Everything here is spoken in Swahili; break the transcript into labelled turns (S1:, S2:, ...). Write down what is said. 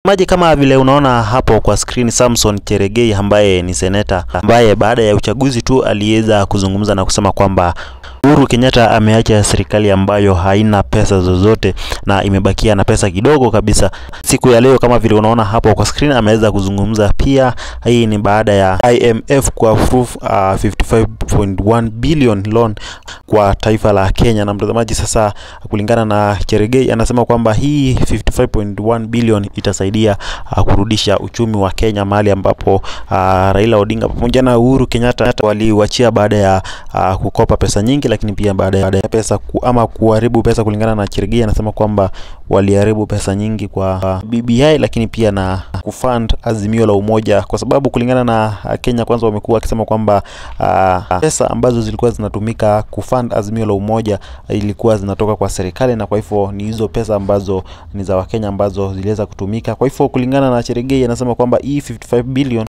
S1: Maji kama vile unaona hapo kwa screen, Samson Cherengei ambaye ni seneta ambaye baada ya uchaguzi tu aliweza kuzungumza na kusema kwamba Uhuru Kenyatta ameacha serikali ambayo haina pesa zozote na imebakia na pesa kidogo kabisa. Siku ya leo kama vile unaona hapo kwa screen, ameweza kuzungumza pia. Hii ni baada ya IMF ku approve uh, 55.1 billion loan kwa taifa la Kenya. Na mtazamaji, sasa kulingana na Cherengei anasema kwamba hii 55.1 billion itasaidia uh, kurudisha uchumi wa Kenya mahali ambapo uh, Raila Odinga pamoja na Uhuru Kenyatta waliuachia baada ya uh, kukopa pesa nyingi lakini pia baada ya pesa ku, ama kuharibu pesa. Kulingana na Cherengei anasema kwamba waliharibu pesa nyingi kwa BBI, lakini pia na kufund azimio la umoja, kwa sababu kulingana na Kenya Kwanza wamekuwa wakisema kwamba uh, pesa ambazo zilikuwa zinatumika kufund azimio la umoja ilikuwa zinatoka kwa serikali, na kwa hivyo ni hizo pesa ambazo ni za Wakenya ambazo ziliweza kutumika. Kwa hivyo kulingana na Cherengei anasema kwamba hii 55 billion